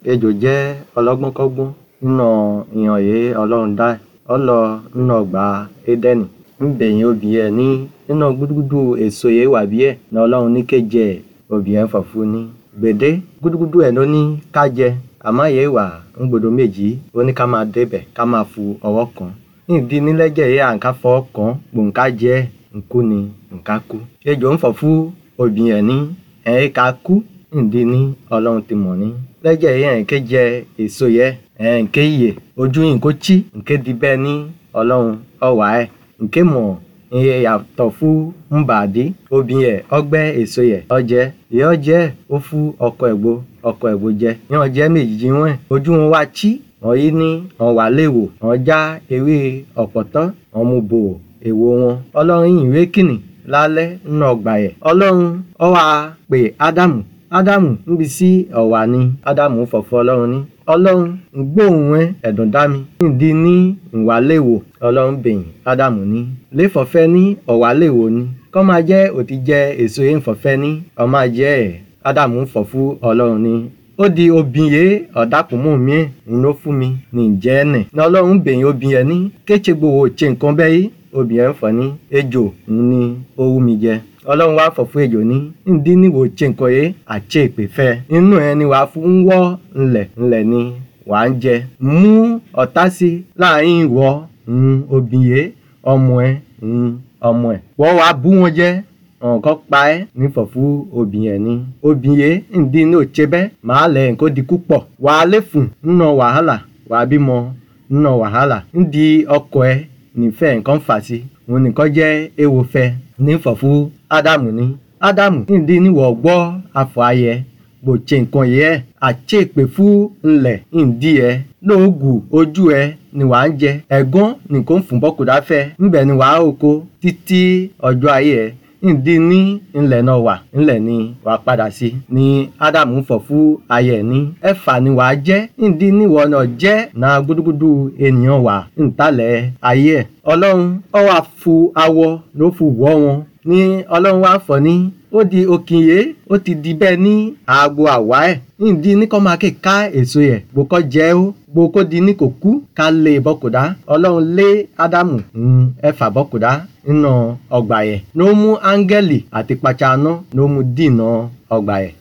ejò jẹ́ ọlọ́gbọ́nkọ́gbọ́n nínú ìhàn yìí ọlọ́run dá ọ lọ nínú ọgbà édẹ́nì ńbẹ̀yìn obìyẹn ní nínú gúdúgúdú èso yìí wà bí ẹ̀ ní ọlọ́run ní kéje obìyẹn fọ̀fun ní gbèdé gúdúgúdú ẹ̀ ló ní ká jẹ àmọ́ yìí wà ńgbòdo méjì ó ní ká máa débẹ̀ ká máa fu ọwọ́ kàn nídìí nílẹ́jẹ̀ yìí à ń ká fọwọ́ kàn gbòǹká jẹ́ nkú ni nká kú ejò ń fọ̀fun obìyẹn ní ẹ̀ ká kú ǹdí ní ọlọ́run ti mọ̀ ní lẹ́jẹ̀ yìí ẹ̀ ń ké jẹ èso yẹ ẹ̀ ń ké yè ojú yìí kó chí ǹké di bẹ́ẹ̀ ní ọlọ́run ọ̀wá ẹ̀ ǹké mọ̀ iye yàtọ̀ fún mbàdí obìnrin ẹ̀ ọgbẹ́ èso yẹ ọjẹ́ ìyẹ́ ọjẹ́ ó fún ọkọ ẹ̀gbó ọkọ ẹ̀gbó jẹ yẹn ọjẹ́ méjì wọn ojú wọn wá chí wọn yìí ní wọn wà léwò wọn já ewé ọ̀pọ̀tọ́ wọn mú bò èwo wọn ọlọ́run yìí ìwé kìnnì lálẹ́ nínú ọgbà yẹ ọlọ́run ó wá pè ádámù ádámù níbi sí ọ̀wà ni ádámù fọ̀fọ̀ ọlọ́run ní ọlọ́run ń gbóhùn ẹ ẹ̀dùn dá mi nídìí ní ìwàléwò ọlọ́run bẹ̀yìn ádámù ní léfọ̀fẹ́ ní ọ̀wàléwò ni kọ́ máa jẹ́ òtí jẹ èso yẹn fọ̀fẹ́ ní ọmọ jẹ́ ẹ̀ ádámù fọ̀ fún ọlọ́run ní ó di obìn yé ọ̀dàpọ̀mọ́ mi ẹ̀ ń ló fún mi ní ìjẹ́ ẹ̀nẹ̀ ní ọlọ́run bẹ̀yìn obìn yẹn ní kéche gbowó ṣe nǹkan bẹ́ẹ̀ yìí obìn yẹn fọ̀ ní ejò ń ní owó mi jẹ ọlọ́run wá fọ̀ fún ejò ní ndí níwò ṣe nǹkan yé àṣẹ ìpè fẹ́ inú ẹ ni wàá fún wọ́ ńlẹ̀ ńlẹ̀ ni wàá ń jẹ mú ọ̀tá sí láàrin ìwọ obìn yé ọmọ ẹ ọmọ ẹ wọ́n wàá bú wọn jẹ́ ọ̀nkọ́ pa ẹ́ ní fọ̀fú obìn yẹn ni obìn yé ndí ní òṣè bẹ́ màá lẹ̀ nǹkó di kúpọ̀ wàá léfùn nínú wàhálà wàá bímọ nínú wàhálà ndí ọkọ ẹ nífẹ̀ẹ́ nǹkan fà sí òun nìkan jẹ́ èèwọ̀ fẹ́ ní fọ̀fú ádámù ní ádámù nídìí níwọ̀ gbọ́ afọ ayẹ bò ṣe nǹkan yẹ àṣẹ ìpè fún ńlẹ̀ ǹdí ẹ lóògùn ojú ẹ ni wàá ń jẹ ẹ̀gán nìkan fún bọ́kùdá fẹ́ ńbẹ̀ ni wàá oko títí ọjọ́ ayé ẹ ǹdí ní ńlẹ̀ náà wà ńlẹ̀ ni wàá padà sí ni ádámù fọ̀ fún ayẹ ní ẹ̀fà ni wàá jẹ́ ǹdí níwọ̀ náà jẹ́ náà gúdúgúdú ènìyàn wà ńtalẹ̀ ayé ẹ̀ ọlọ́run ó wá fu awọ ló fu wọ́ wọn ní ọlọ́run wá fọ̀ ní ó di òkìnyé ó ti di bẹ́ẹ̀ ní àgbo àwa ẹ̀ nídìí ní kọ́ máa ké ká èso yẹ̀ gbòkọ́ jẹ́ ó gbòkó di ní kò kú ká lé bọ́kùdá ọlọ́run lé ádámù ẹ̀fà bọ́kùdá nínú ọgbà yẹ̀ ló mú áńgẹ́lì àti pàṣánná ló mú dìnà ọgbà yẹ̀